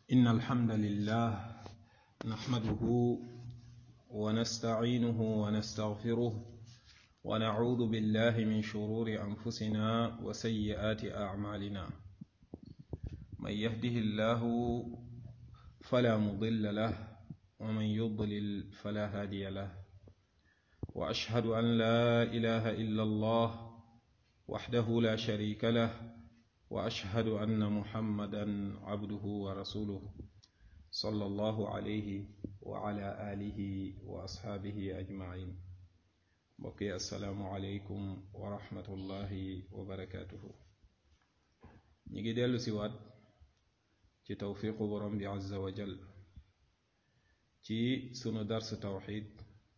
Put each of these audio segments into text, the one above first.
إن الحمد لله نحمده ونستعينه ونستغفره ونعوذ بالله من شرور أنفسنا وسيئات أعمالنا من يهده الله فلا مضل له ومن يضلل فلا هادي له وأشهد أن لا إله إلا الله وحده لا شريك له واشهد ان محمدا عبده ورسوله صلى الله عليه وعلى اله واصحابه اجمعين بقي السلام عليكم ورحمه الله وبركاته نيجي ديلو سيوات ci tawfiqu borom bi azza wa jal ci sunu dars tawxid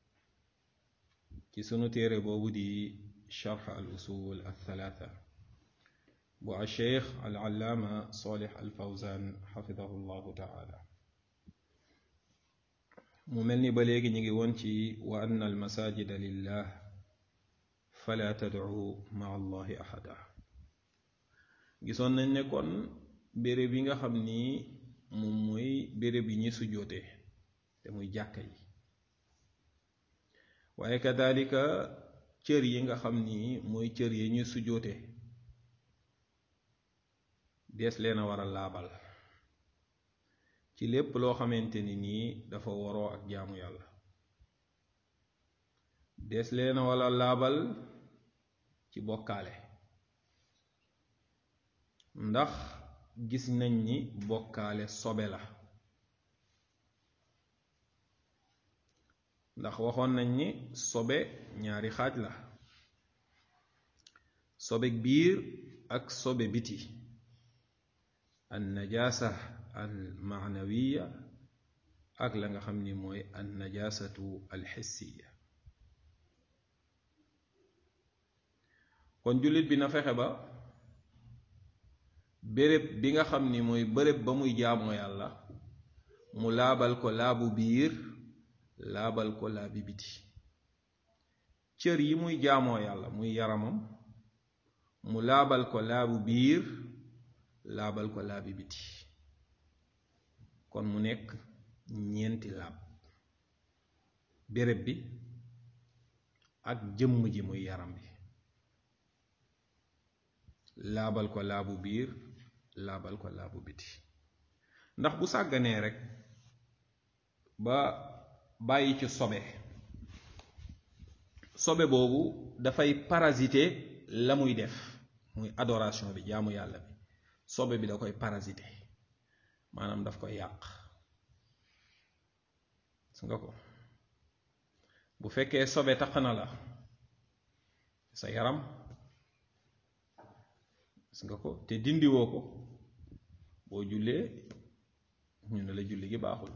ci sunu téere boobu di sharx al usul al thalatha bu alcheikh alallaama solih alfawzan xafidahu llahu taala mu mel ni ba léegi ñu ngi woon ci wa anna almasajida lillah fala tadcu maa allahi axada gisoon nañ ne kon béréb yi nga xam ni moom mooy béréb yi ñi sujoote te muy jàkka yi waaye kadalika cër yi nga xam ni mooy cër yi ñuy sujoote dees leen a war a laabal ci lépp loo xamante ni nii dafa waroo ak jaamu yàlla dees leen a war a laabal ci bokkaale ndax gis nañ ni bokkaale sobe la ndax waxoon nañ ni sobe ñaari xaaj la sobe biir ak sobe biti an najaasa al maanawiya ak la nga xam ni mooy an najaasatu al xissiya kon jullit bi na fexe ba béréb bi nga xam ni mooy béréb ba muy jaamoo yàlla mu laabal ko laabu biir laabal ko laabi biti cër yi muy jaamoo yàlla muy yaramam mu laabal ko laabu biir laabal ko laabi biti kon mu nekk ñeenti laab béréb bi ak jëmm ji muy yaram bi laabal ko laabu biir laabal ko laabu biti ndax bu sàgganee rek ba bàyyi ci sobe sobe boobu dafay parasité la muy def muy adoration bi jaamu yàlla bi sobe bi da koy parasité maanaam daf koy yàq su nga ko bu fekkee sobe taq na la sa yaram su nga ko te dindiwoo ko boo jullee ñu ne la julli gi baaxul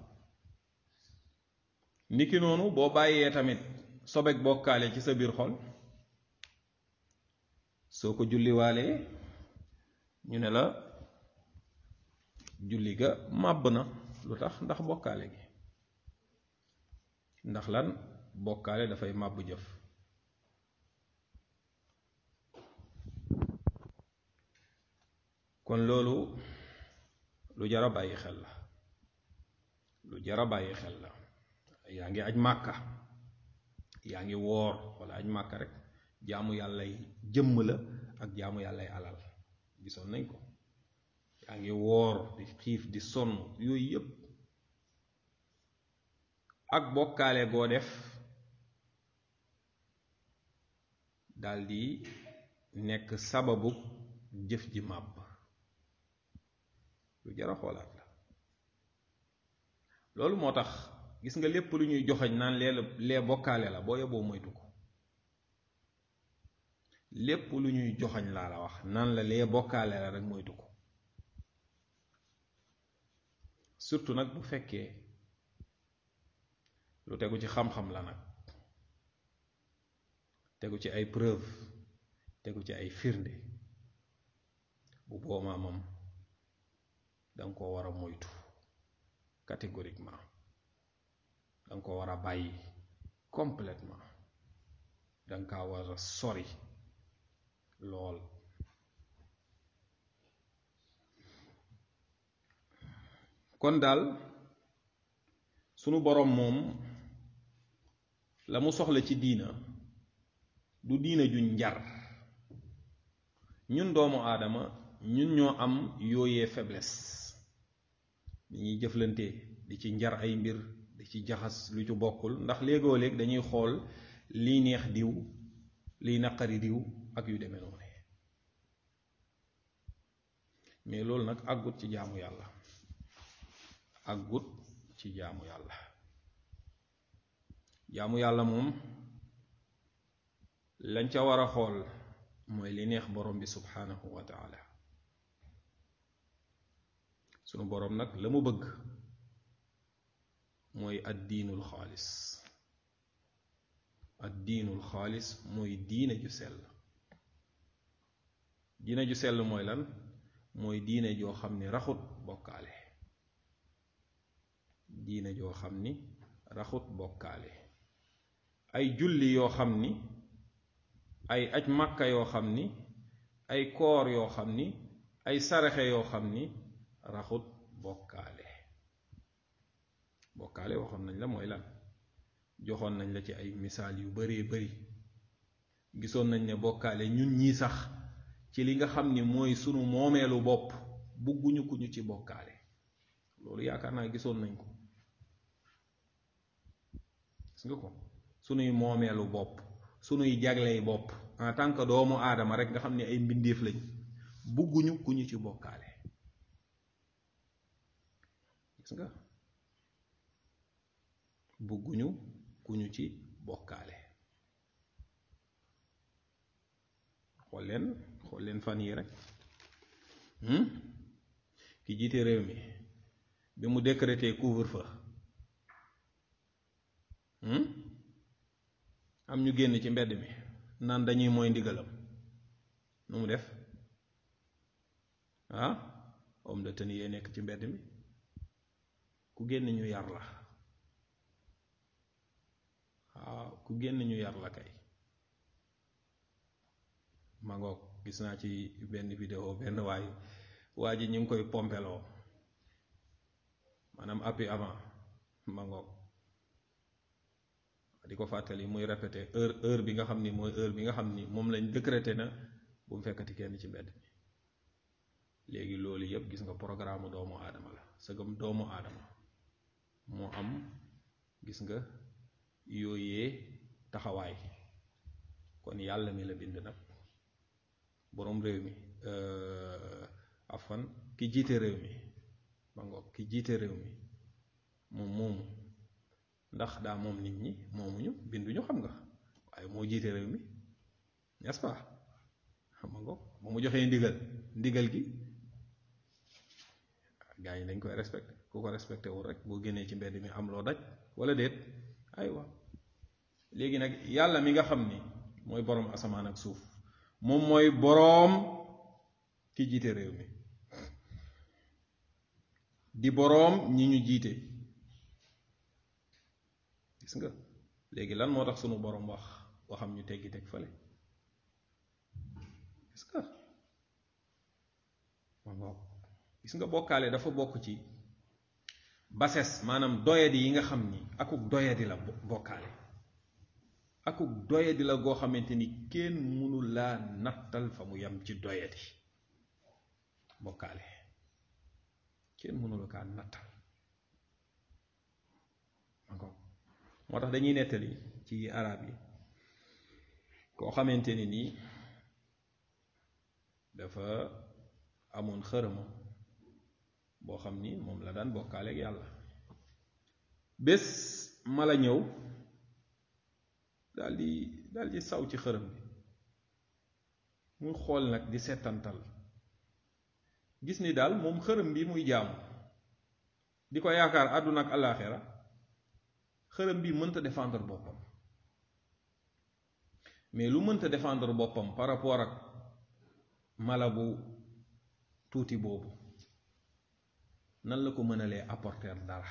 niki noonu boo bàyyee tamit sobek bokkaale ci sa biir xol soo ko julliwaalee ñu ne la julli ga màbb na lu tax ndax bokkaale gi ndax lan bokkaale dafay màbb jëf kon loolu lu jara bàyyi xel la lu jara bàyyi xel la yaa ngi aj màkka yaa ngi woor walla aj màkka rek jaamu yàllay jëmm la ak jaamu yàllay alal gisoon nañ ko yaa ngi woor di xiif di sonn yooyu yépp ak bokkaale goo def daldi nekk sababu jëf ji màbb lu jara xoolaat la loolu moo tax gis nga lépp lu ñuy joxoñ naan lee lee bokkaale la boo yeboo moytu ko lépp lu ñuy joxoñ laa la wax naan la lee bokkaale la rek moytu ko surtout nag bu fekkee lu tegu ci xam-xam la nag tegu ci ay preuve tegu ci ay firnde bu boobaa moom danga ko war a moytu catégoriquement danga ko war a bàyyi complètement danga kaa war a sori lool kon daal sunu boroom moom la mu soxla ci diina du diina juñ njar ñun doomu aadama ñun ñoo am yooyee faiblesse dañuy jëflante di ci njar ay mbir di ci jaxas lu ci bokkul ndax léegoo léeg dañuy xool liy neex diw liy naqari diw ak yu demee noonu mais loolu nag àggut ci jaamu yàlla àggut ci jaamu yàlla jaamu yàlla moom lañ ca war a xool mooy li neex borom bi subhanahu wa taala sunu borom nag la mu bëgg mooy ad diinul xaalis ad diinul xaalis mooy diine ju sell diine ju sell mooy lan mooy diine joo xam ni raxut bokkaale diine joo xam ni raxut bokkaale ay julli yoo xam ni ay aj màkka yoo xam ni ay koor yoo xam ni ay saraxe yoo xam ni raxut bokkaale bokkaale waxoon nañ la mooy lan joxoon nañ la ci ay misaal yu baree bari gisoon nañ ne bokkaale ñun ñii sax ci li nga xam ni mooy sunu moomeelu bopp bugguñu ku ñu ci bokkaale loolu yaakaar naa gisoon nañ ko gis nga ko sunuy moomeelu bopp sunuy jagley bopp en tant que doomu aadama rek nga xam ne ay mbindeef lañ bugguñu ku ñu ci bokkaale gis nga bugguñu ku ñu ci bokkaale xool leen xool leen fan yi rek ki jiite réew mi bi mu décrété couvre-feu am ñu génn ci mbedd mi naan dañuy mooy ndigalam nu mu def ah homme de tenue yee nekk ci mbedd mi ku génn ñu yar la waaw ku génn ñu yar la kay ma ngoog gis naa ci benn vidéo benn waay waa ji ñu ngi koy pompeloo maanaam appui avant ma ngoog di ko fàttali muy répété heure heure bi nga xam ni mooy heure bi nga xam ni moom lañ décrété na bu mu fekkati kenn ci mbedd mi léegi loolu yëpp gis nga programme doomu aadama la sëgam doomu aadama moo am gis nga yooyee taxawaay kon yàlla mi la bind nag boroom réew mi afan ki jiite réew mi ma ngoog ki jiite réew mi moom moomu ndax daa moom nit ñi moomuñu binduñu xam nga waaye moo jiite réew mi n'est-ce pas xam nga ba mu joxee ndigal ndigal gi gaa yi dañ koy respecté ku ko respecté wul rek boo génnee ci mbedd mi am loo daj wala déet aywa léegi nag yàlla mi nga xam ni mooy boroom asamaan ak suuf moom mooy boroom ki jiite réew mi di boroom ñi ñu jiite gis nga léegi lan moo tax sunu boroom wax waxam ñu teggi teg fële gis nga ma gis nga bokkaale dafa bokk ci bases maanaam doyadi yi nga xam ni akuk doyadi la bokkaale akuk doyadi la goo xamante ni kenn mënu laa nattal fa mu yam ci doyadi bokkaale kenn mënu la kaa nattal moo tax dañuy nettali ci arab yi koo xamante ni nii dafa amoon xërëma boo xam ni moom la daan bokkaale ak yàlla bés mala ñëw daal di daal di saw ci xërëm bi muy xool nag di settantal gis ni daal moom xërëm bi muy jaamu di ko yaakaar àdduna ak àllaaxira xërëm bi mënta défendre boppam mais lu mënta défendre boppam par rapport ak mala bu tuuti boobu nan la ko mënalee apporter dara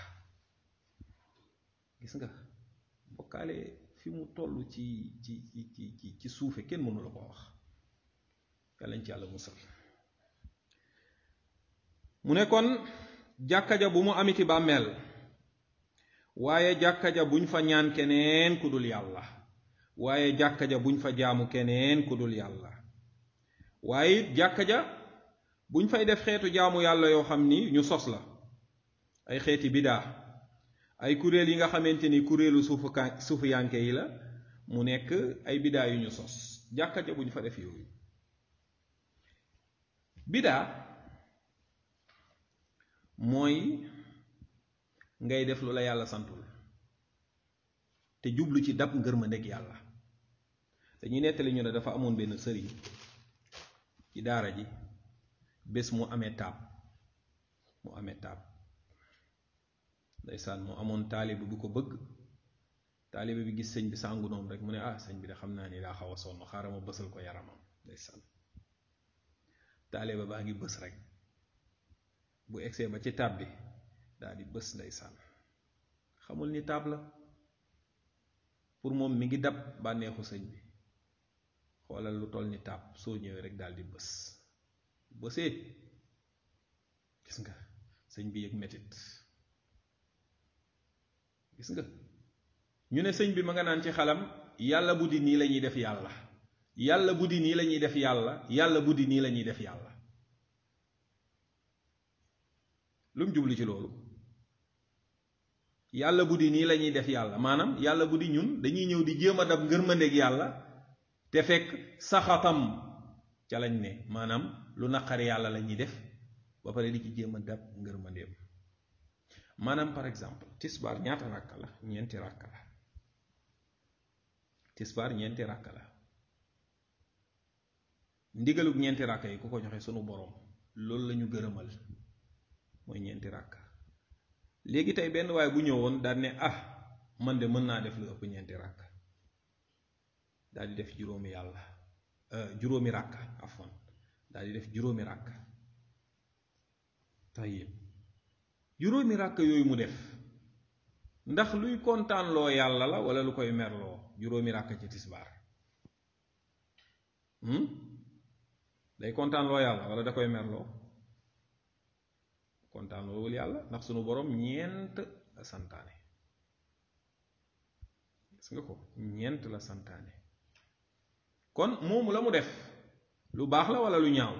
gis nga bokkaale fi mu toll ci ci ci ci ci suufe kenn mënu la ko wax yàllañ ci yàlla musal mu ne kon jàkka ja bu mu amiti bàmmeel waaye jàkka ja buñ fa ñaan keneen ku dul yàlla waaye jàkka ja buñ fa jaamu keneen ku dul yàlla waaye it jàkka ja buñ fay def xeetu jaamu yàlla yoo xam ni ñu sos la ay xeeti bidaa ay kuréel yi nga xamante ni kuréelu suufu suufu yanke yi la mu nekk ay bidaa yu ñu sos jàkka ja buñ fa def yooyu bidaa mooy ngay def lu la yàlla santul te jublu ci dab ngërmandeg yàlla dañuy nettali ñu ne dafa amoon benn sëriñ ci daara ji bés mu amee taab mu amee taab ndeysaan mu amoon taalibe bu ko bëgg taalibe bi gis sëñ bi sàngu noonu rek mu ne ah sëñ bi de xam naa ni daa xaw a sonn xaaral ma bësal ko yaramam ndeysaan taalibe baa ngi bës rek bu egsee ba ci taab bi daal di bës ndeysaan xamul ni taab la pour moom mi ngi dab bànneexu sëñ bi xoolal lu toll ni taab soo ñëwee rek daal di bës bësee gis nga sëñ bi yëg metit gis nga ñu ne sëñ bi ma nga naan ci xalam yàlla bu di nii la ñuy def yàlla yàlla bu di nii la ñuy def yàlla yàlla bu di nii la ñuy def yàlla lu mu jublu ci loolu yàlla bu di nii la ñuy def yàlla maanaam yàlla bu di ñun dañuy ñëw di jéem a dab ngërmandeeg yàlla te fekk saxatam ca lañ ne maanaam lu naqari yàlla la ñuy def ba pare di ci jéem a dab ngërmandeem maanaam par exemple tisbaar ñaata ràkka la ñeenti ràkka la tisbaar ñeenti ràkka la ndigalug ñeenti ràkka yi ku ko joxe sunu boroom loolu la ñu gërëmal mooy ñeenti ràkka léegi tey benn waay bu ñëwoon daal ne ah man de mën naa def lu ëpp ñeenti ràkka daal di def juróomi yàlla juróomi ràkka afwan daal di def juróomi ràkka tayyib juróomi ràkk yooyu mu def ndax luy kontaanloo yàlla la wala lu koy merloo juróomi ràkk ci tisbaar day kontaanloo yàlla wala da koy merloo kontaanloowul yàlla ndax sunu borom ñeent la santaane gis nga ko ñeent la santaane kon moomu la mu def lu baax la wala lu ñaaw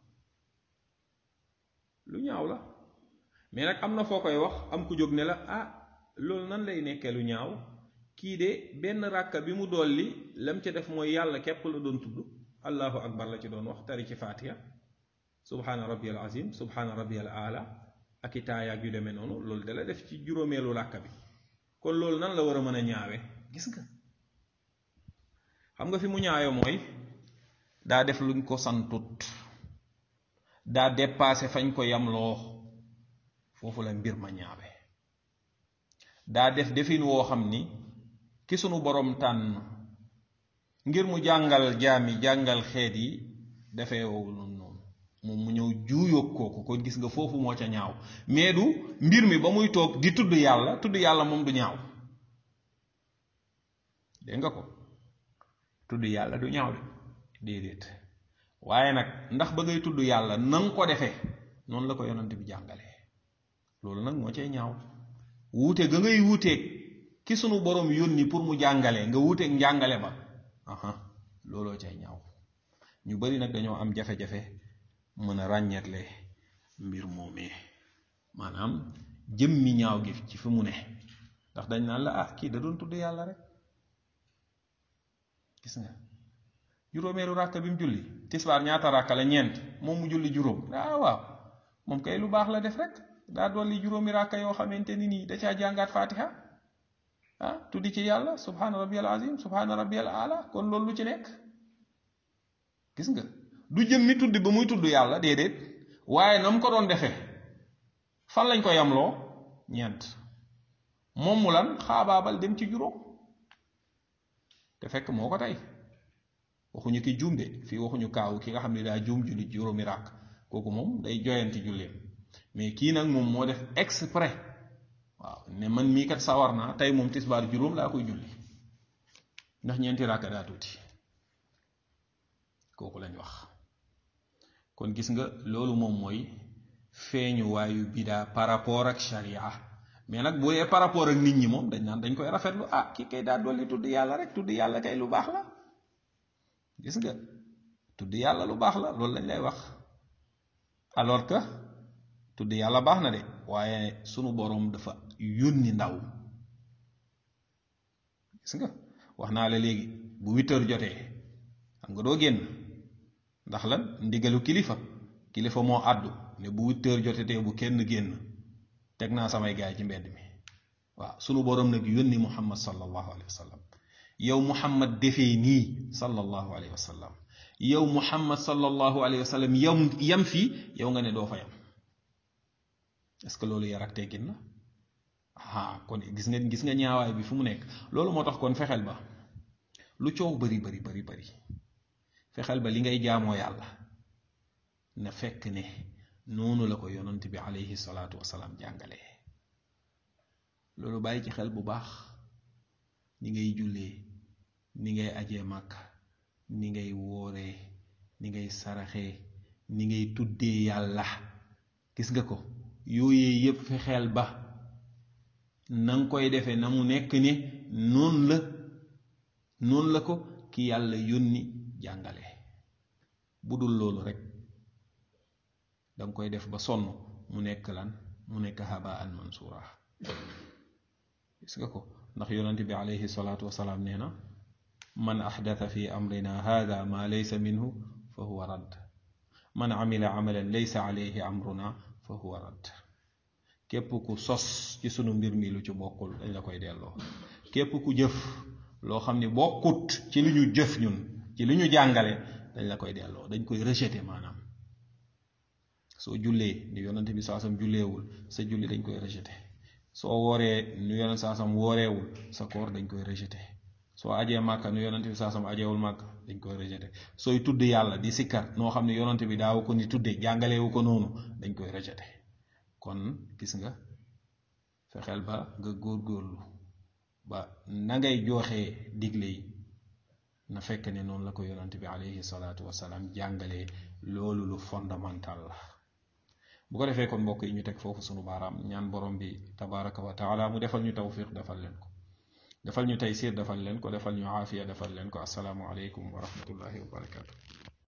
lu ñaaw la mais nag am na foo koy wax am ku jóg ne la ah loolu nan lay nekkee lu ñaaw kii de benn ràkka bi mu dolli lam ca def mooy yàlla képp la doon tudd allahu akbar la ci doon wax tari ci fatiha subhaana rabbiyal azim subhaana rabbiyal ala ak i taayaag yu demee noonu loolu dala def ci juróomeelu ràkka bi kon loolu nan la war a mën a ñaawe gis nga xam nga fi mu ñaawe mooy daa def luñ ko santut daa dépassé fañ ko yamloo foofu la mbir ma ñaawe daa def defin woo xam ni ki sunu borom tànn ngir mu jàngal jaami jàngal xeet yi dafee wowul noonu noonu moom mu ñëw juuyoog kooku kon gis nga foofu moo ca ñaaw mais du mbir mi ba muy toog di tudd yàlla tudd yàlla moom du ñaaw dégg nga ko tudd yàlla du ñaaw de déedéet waaye nag ndax ba ngay tudd yàlla na nga ko defee noonu la ko yonante bi jàngalee loolu nag moo cay ñaaw wuute ga ngay wuuteeg ki sunu borom yónni pour mu jàngale nga wuuteeg njàngale ba aha looloo cay ñaaw ñu bari nag dañoo am jafe-jafe mën a ràññeetle mbir moomee maanaam jëmmi ñaaw gi ci fi mu ne ndax dañ naan la ah kii da doon tudd yàlla rek gis nga juróomeelu ràkka bi mu julli tisbaar ñaata ràkka la ñeent moom mu julli juróom ah waaw moom kay lu baax la def rek daa dolli juróomi ràkka yoo xamante ni nii da caa jàngaat fatiha ah tuddi ci yàlla subhaana rabbiyal azim subhaana rabbiyal ala kon loolu lu ci nekk gis nga du jëm mi tuddi ba muy tudd yàlla déedéet waaye na mu ko doon defee fan lañ ko yamloo ñeent moom mu lan xaabaabal dem ci juróom te fekk moo ko tey waxuñu ki juum de fii waxuñu kaawu ki nga xam ne daa juum julli juróomi ràkk kooku moom day joyanti julleem mais kii nag moom moo def exprès waaw ne man mii kat sawar naa tey moom tisbaar juróom laa koy julli ndax ñeenti ràkk daa tuuti kooku lañ wax kon gis nga loolu moom mooy feeñu waayu bidaa par rapport ak sharia mais nag bu dee par rapport ak nit ñi moom dañ naan dañ koy rafetlu ah kii kay daa dolli tudd yàlla rek tudd yàlla kay lu baax la gis nga tudd yàlla lu baax la loolu lañ lay wax alors que tudd yàlla baax na de waaye sunu boroom dafa yónni ndaw gis nga wax naa la léegi bu huit heures jotee xam nga doo génn ndax lan ndigalu kilifa kilifa moo àddu ne bu huit heures jotetee bu kenn génn teg naa samay gaay ci mbedd mi waaw sunu boroom nag yónni muhammad sallallahu alayhi wa sallam yow muhammad defee nii sallallahu alayhi wa sallam yow muhammad sallallahu alayhi wa sallam yam yam fii yow nga ne doo fa yam est-ce que loolu yar ak teggin la ah kon gis nga gis nga ñaawaay bi fu mu nekk loolu moo tax kon fexeel ba lu coow bari bari bari bari fexeel ba li ngay jaamoo yàlla na fekk ne noonu la ko yonent bi alayhi salaatu wasalaam jàngalee loolu bàyyi ci xel bu baax ni ngay jullee ni ngay ajee màkk ni ngay wooree ni ngay saraxee ni ngay tuddee yàlla gis nga ko yooyee yépp fexeel ba na nga koy defee na mu nekk ne noonu la noonu la ko ki yàlla yónni jàngale bu dul loolu rek danga koy def ba sonn mu nekk lan mu nekk habaan mansura gis nga ko ndax yonente bi alayhi salaatu wasalaam nee na man axdata fi amrina hada ma laysa minhu fa huwa radd man amila amalan laysa alayhi amruna fa huwa radd képp ku sos ci sunu mbir mi lu ci bokkul dañ la koy delloo képp ku jëf loo xam ne bokkut ci li ñu jëf ñun ci li ñu jàngale dañ la koy delloo dañ koy rejeté maanaam soo jullee ni yonante bi saasam julleewul sa julli dañ koy rejeté soo wooree nu yonante saasam wooreewul sa koor dañ koy rejeté soo ajee màkka nu yonante bi saasam ajeewul màkka dañ koy rejeté sooy tudd yàlla di sikkar noo xam ne yonante bi daawu ko ni tudde jàngaleewu ko noonu dañ koy rejeté kon gis nga fexeel ba nga góorgóorlu ba na ngay jooxee digle yi na fekk ne noonu la ko yonante bi alayhi salaatu wasalaam jàngalee loolu lu fondamental la bu ko defee kon mbokk yi ñu teg foofu sunu baaraam ñaan borom bi tabaraka wa taala mu defal ñu tawfiq defal leen ko defal ñu taysir defal leen ko defal ñu aafiya defal leen ko asalaamu aleykum wa rahmatullahi wa barakatu